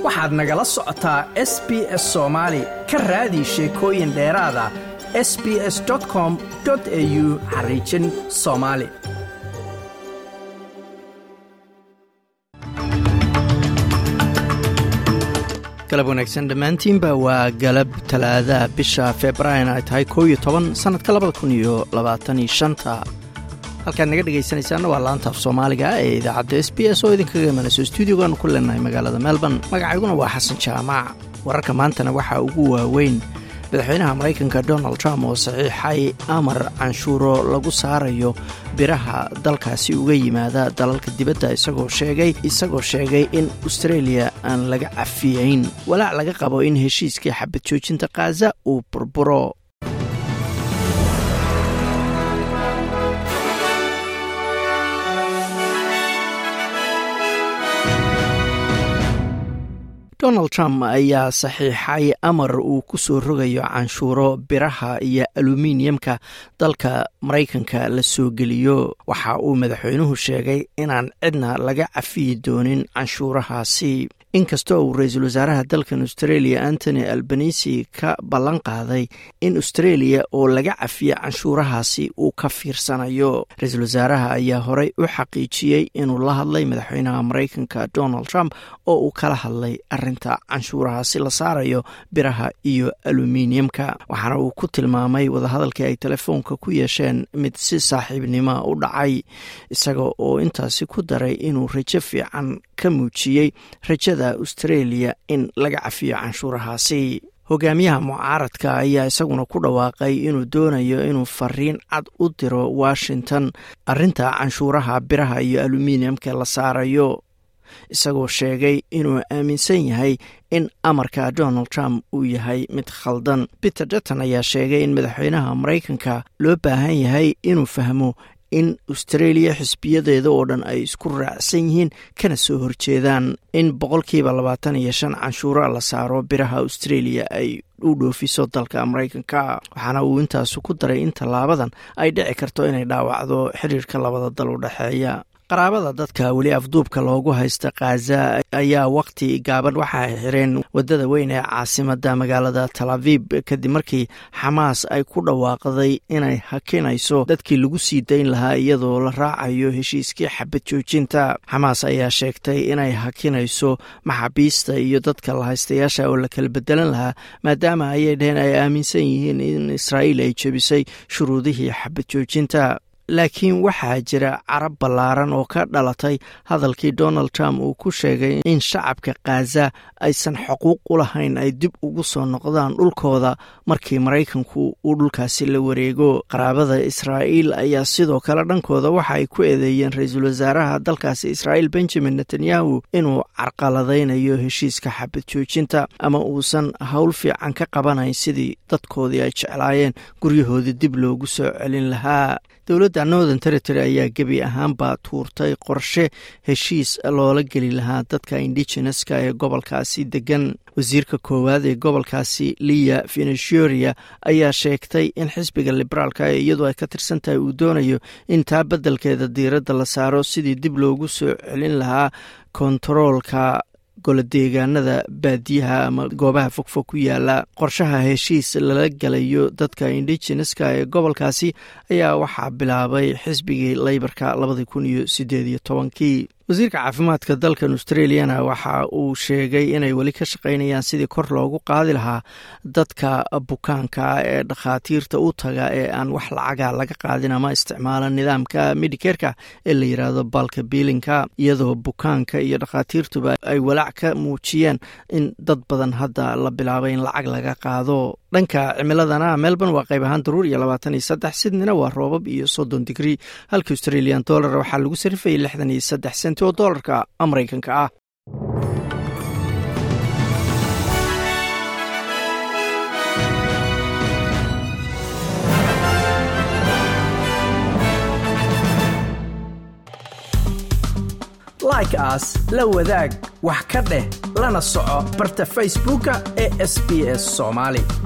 waxaad nagala socotaa s b s soomaali ka raadi sheekooyin dheeraada s b s com au xariijin soomaali galab wanaagsan dhammaantiinba waa galab talaadaha bisha februaarin ay tahay koow iyo toban sannadka labada kun iyo labaataniyo shanta halkaad naga dhegaysanaysaana waa laanta af soomaaliga ee idaacadda s b s oo idinkaga imanayso stuudiogaanu ku leenahay magaalada melbourne magacayguna waa xasan jaamac wararka maantana waxaa ugu waaweyn madaxweynaha maraykanka donald trump oo saxiixay amar canshuuro lagu saarayo biraha dalkaasi uga yimaada dalalka dibadda isagoo sheegay isagoo sheegay in australia aan laga cafiyayn walaac laga qabo in heshiiskii xabad joojinta khaza uu burburo donald trump ayaa saxiixay amar uu ku soo rogayo canshuuro biraha iyo aluminiyamka dalka maraykanka la soo geliyo waxa uu madaxweynuhu sheegay inaan cidna laga cafiyi doonin canshuurahaasi inkastoo uu ra-iisul wasaaraha dalkan australia antony albanisi ka ballan qaaday in australia oo laga cafiya canshuurahaasi uu ka fiirsanayo ra-iisul wasaaraha ayaa horey u xaqiijiyey inuu la hadlay madaxweynaha maraykanka donald trump oo uu kala hadlay arinta canshuurahaasi la saarayo biraha iyo aluminiyamka waxaana uu ku tilmaamay wadahadalkii ay telefoonka ku yeesheen mid si saaxiibnimo u dhacay isaga oo intaasi ku daray inuu rajo fiican ka muujiyey rajada australia in laga cafiyo canshuurahaasi hogaamiyaha mucaaradka ayaa isaguna ku dhawaaqay inuu doonayo inuu fariin cad u diro washington arinta canshuuraha biraha iyo aluminiyamka la saarayo isagoo sheegay inuu aaminsan yahay in amarka donald trump uu yahay mid khaldan peter dutton ayaa sheegay in madaxweynaha maraykanka loo baahan yahay inuu fahmo in australia xisbiyadeeda oo dhan ay isku raacsan yihiin kana soo horjeedaan in boqolkiiba labaatan iyo shan canshuura la saaro biraha australia ay u dhoofiso dalka maraykanka waxaana uu intaasu ku daray in tallaabadan ay dhici karto inay dhaawacdo xiriirka labada dal u dhexeeya qaraabada dadka weli afduubka loogu haysta khaza ayaa wakhti gaaban waxa ay xireen waddada weyn ee caasimada magaalada tal avib kadib markii xamaas ay ku dhawaaqday inay hakinayso dadkii lagu sii dayn lahaa iyadoo la raacayo heshiiskii xabad joojinta xamaas ayaa sheegtay inay hakinayso maxaabiista iyo dadka lahaystayaasha oo la kala bedelan lahaa maadaama ayay dheheen ay aaminsan yihiin in israa'iil ay jebisay shuruudihii xabad joojinta laakiin waxaa jira carab ballaaran oo ka dhalatay hadalkii donald trump uu ku sheegay in shacabka khaza aysan xuquuq u lahayn ay dib ugu soo noqdaan dhulkooda markii maraykanku uu dhulkaasi la wareego qaraabada israa'iil ayaa sidoo kale dhankooda waxa ay ku eedeeyeen ra-iisul wasaaraha dalkaasi israa'iil benjamin netanyahu inuu carqaladaynayo heshiiska xabad joojinta ama uusan howl fiican ka qabanayn sidii dadkoodii ay jeclaayeen guryahoodii dib loogu soo celin lahaa dowladda northern territory ayaa gebi ahaanba tuurtay qorshe heshiis loola geli lahaa dadka indigeneska ee gobolkaasi degan wasiirka koowaad ee gobolkaasi liya venezuria ayaa sheegtay in xisbiga liberaalka ee iyadoo ay ka tirsan tahay uu doonayo in taa beddelkeeda diiradda la saaro sidii dib loogu soo celin lahaa kontaroolka goladeegaanada baadiyaha ama goobaha fogfog ku yaala qorshaha heshiis lala galayo dadka indigeneska ee gobolkaasi ayaa waxaa bilaabay xisbigii leybarka labadii kun iyo sideed iyo tobankii wasiirka caafimaadka dalkan australiana waxa uu sheegay inay weli ka shaqaynayaan sidii kor loogu qaadi lahaa dadka bukaanka ee dhakhaatiirta u taga ee aan wax lacaga laga qaadin ama isticmaala nidaamka medikerka ee la yiraahdo balka biilinka iyadoo bukaanka iyo dhakhaatiirtuba ay walaac ka muujiyeen in dad badan hadda la bilaabay in lacag laga qaado dhanka cimiladana melbourne waa qayb ahaan daruur iyo labaatan iyo saddex sidnina waa roobab iyo soddon digrii halka australian dollar waxaa lagu sarifayay lixdan iyo saddex senti oo doolarka maraykanka ah like aas la wadaag wax ka dheh lana soco barta facebooka ee sb s somaali